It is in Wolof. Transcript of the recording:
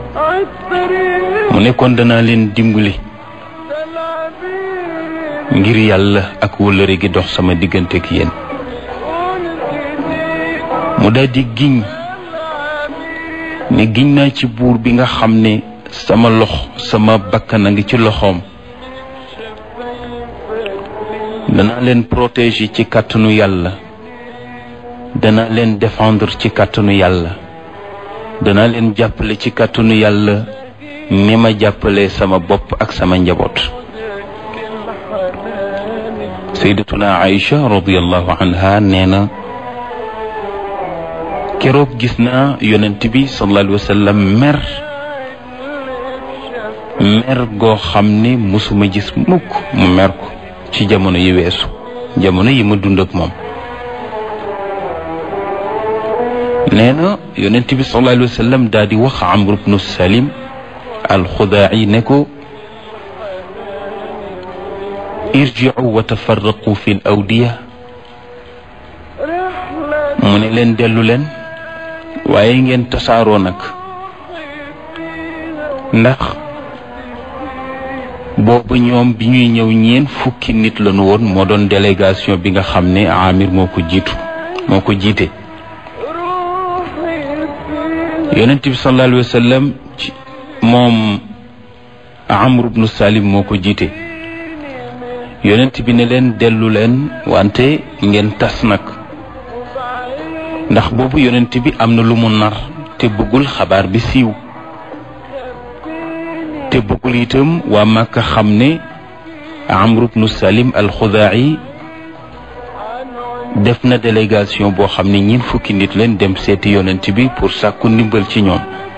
mu ne kon danaa leen dimbali ngir yàlla ak wëllëre gi dox sama diggante ak yéen mu daldi giñ ne giñ naa ci buur bi nga xam ne sama lox sama bakkan a ngi ci loxoom danaa leen protéger ci kàttanu yàlla danaa leen défendre ci kàttanu yàlla danaa leen jàppale ci kàttanu yàlla ni ma jàppale sama bopp ak sama njaboot sayyidatuna Aïcha radiyallahu anha nee na keroog gis naa yonent bi sallallahu alayhi wa sallam mer mer goo xam ne musuma gis mukk mu mer ko ci jamono yi weesu jamono yi ma dund ak moom nee na yonent bi sallallahu alayhi wa sallam daal di wax Amr ibnu Salim alxudaa'i ne ko irji'u wa tafarraqu fi l awdiya mu ne leen dellu leen waaye ngeen tasaaroo nag ndax boobu ñoom bi ñuy ñëw ñeen fukki nit lañu woon moo doon délégation bi nga xam ne Amir moo ko jiitu moo ko jiite yonent bi sallallahu alayhi wa sallam ci moom Amr ibnu Salim moo ko jiite yonent bi ne leen dellu leen wante ngeen tas nag ndax boobu yonent bi am na lu mu nar te bëggul xabaar bi siiw te bëggul itam waa Màkka xam ne Amr ibnu Salim al-Xudaa'i def na délégation boo xam ne ñiin fukki nit leen dem seeti yonent bi pour sàkku ndimbal ci ñoom